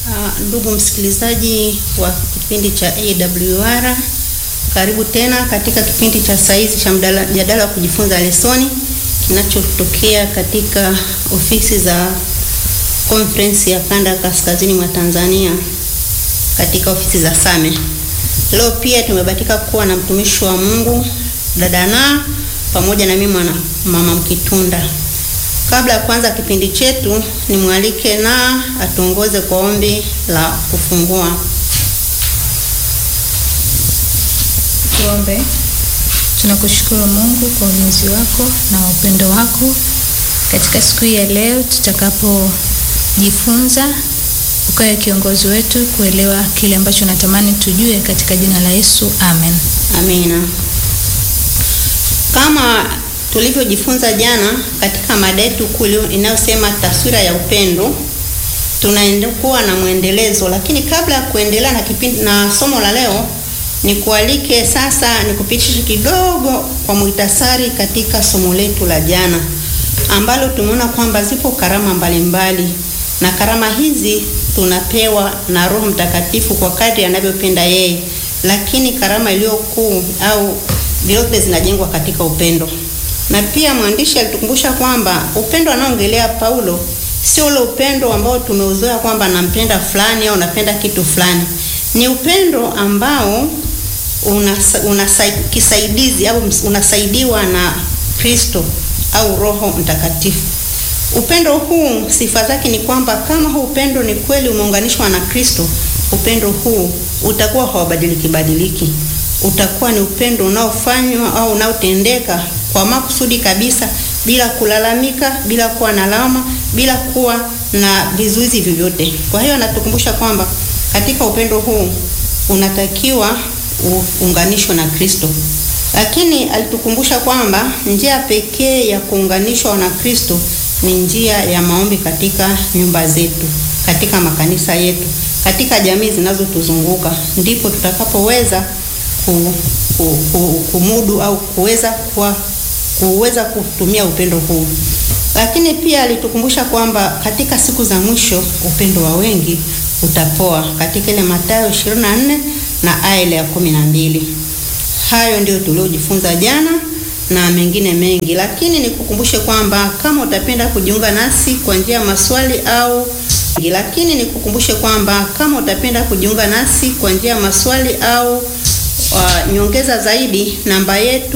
Uh, ndugu msikilizaji wa kipindi cha AWR, karibu tena katika kipindi cha saizi cha mjadala wa kujifunza lesoni kinachotokea katika ofisi za Conference ya Kanda ya Kaskazini mwa Tanzania katika ofisi za Same. Leo pia tumebahatika kuwa na mtumishi wa Mungu dada na pamoja na mimi mwana mama Mkitunda. Kabla ya kuanza kipindi chetu, nimwalike na atuongoze kwa ombi la kufungua. Tuombe. Tunakushukuru Mungu kwa ulinzi wako na upendo wako katika siku hii ya leo tutakapojifunza, ukawe kiongozi wetu kuelewa kile ambacho natamani tujue, katika jina la Yesu, amen. Amina. Kama tulivyojifunza jana katika mada yetu kuu inayosema taswira ya upendo, tunaendelea na mwendelezo, lakini kabla ya kuendelea na kipindi na somo la leo, nikualike sasa nikupitishe kidogo kwa muhtasari katika somo letu la jana ambalo tumeona kwamba zipo karama mbalimbali mbali, na karama hizi tunapewa na Roho Mtakatifu kwa kadri anavyopenda yeye, lakini karama iliyo kuu au vyote zinajengwa katika upendo. Na pia mwandishi alitukumbusha kwamba upendo anaongelea Paulo sio ule upendo ambao tumeuzoea kwamba nampenda fulani au napenda kitu fulani. Ni upendo ambao una, una kisaidizi au unasaidiwa na Kristo au Roho Mtakatifu. Upendo huu sifa zake ni kwamba kama huu upendo ni kweli umeunganishwa na Kristo, upendo huu utakuwa haubadiliki badiliki. Utakuwa ni upendo unaofanywa au unaotendeka kwa makusudi kabisa, bila kulalamika, bila kuwa na lawama, bila kuwa na vizuizi vyovyote. Kwa hiyo anatukumbusha kwamba katika upendo huu unatakiwa uunganishwe na Kristo, lakini alitukumbusha kwamba njia pekee ya kuunganishwa na Kristo ni njia ya maombi katika nyumba zetu, katika makanisa yetu, katika jamii zinazotuzunguka, ndipo tutakapoweza ku, ku, ku, kumudu au kuweza kuwa kuweza kutumia upendo huu. Lakini pia alitukumbusha kwamba katika siku za mwisho upendo wa wengi utapoa, katika ile Mathayo 24 na aya ile ya kumi na mbili. Hayo ndio tuliojifunza jana na mengine mengi, lakini nikukumbushe kwamba kama utapenda kujiunga nasi kwa njia ya maswali au lakini nikukumbushe kwamba kama utapenda kujiunga nasi kwa njia ya maswali au uh, nyongeza zaidi, namba yetu